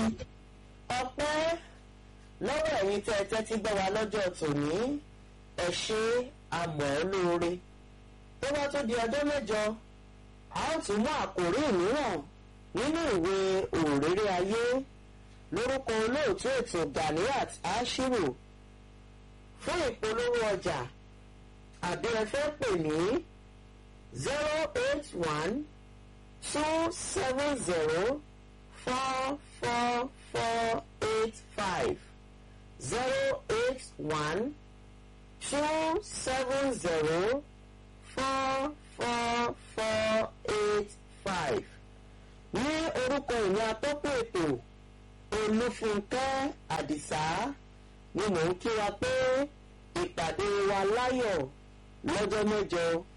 ọpẹ́ lọ́wọ́ ẹ̀yin tẹ́ ẹ tẹ́tí gbọ́ wa lọ́jọ́ tòní ẹ ṣe àmọ́ lóore tó bá tó di ọjọ́ mẹ́jọ a ó tún mú àkòrí mìíràn nínú ìwé òréré ayé lórúkọ olóòtú ètò Ganiat Ashiru fún ìpolówó ọjà àbí ẹ fẹ́ pè ní zero eight one two seven zero four four four eight five zero eight one two seven zero four four four eight five ní orúkọ ìní atọ́kùn ètò olúfúnkẹ́ àdìsá ni mò ń kí wa pé ìpàdé wa láyọ̀ lọ́jọ́ mẹ́jọ